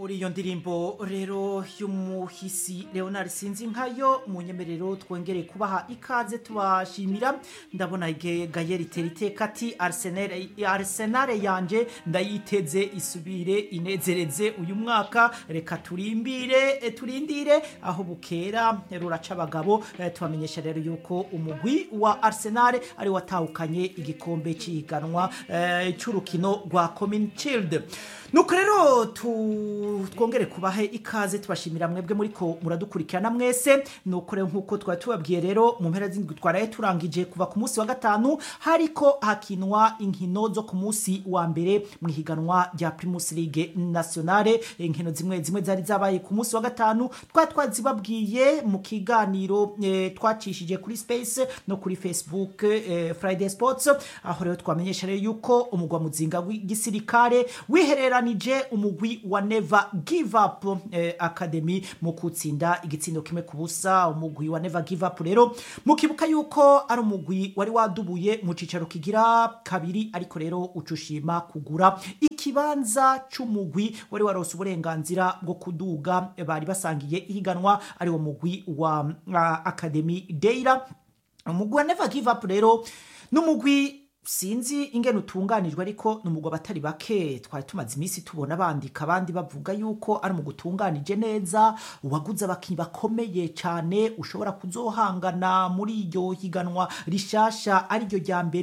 muri iyo ndirimbo rero y'umuhisi leonard sinzi nkayo mu nyemerero twongere kubaha ikaze tubashimira ndabona ge- gayeri tera iteka ati arsenal arsenal yanje ndayiteze isubire inezereze uyu mwaka reka turimbire eh, turindire aho bukera ruraca abagabo eh, tubamenyesha rero yuko umugwi wa arsenal ari watahukanye igikombe cy'ihiganwa eh, cy'urukino rwa common shield nuko rero tu- twongere kubahe ikaze tubashimira mwebwe muriko muradukurikirana mwese nuko rero nk'uko twari tubabwiye rero mu mpera z'indwi twaraye turangije kuva ku munsi wa gatanu hariko hakinwa inkino zo ku munsi wa mbere mu ihiganwa rya primus league nationale inkino zimwe zimwe zari zabaye ku munsi wa gatanu twari twazibabwiye mu kiganiro eh, twacishije kuri space no kuri facebook eh, friday sports aho rero twamenyesha rero yuko umugwa muzinga w'igisirikare wihereranije umugwi wa never give up eh, academy mu kutsinda igitsindo kimwe ku busa umugwi wa never give up rero mukibuka yuko ari umugwi wari wadubuye mu cicaro kigira kabiri ariko rero ucushima kugura ikibanza c'umugwi wari warose uburenganzira bwo kuduga bari basangiye ihiganwa ari wo mugwi wa uh, academy deira umugwi wa never give up rero n'umugwi sinzi ingene utunganijwe ariko ni umugwi abatari bake twari tumaze iminsi tubona bandika abandi bavuga yuko ari umugwi utunganije neza waguze abakinnyi bakomeye cyane ushobora kuzohangana muri iryo higanwa rishasha ariryo rya mbere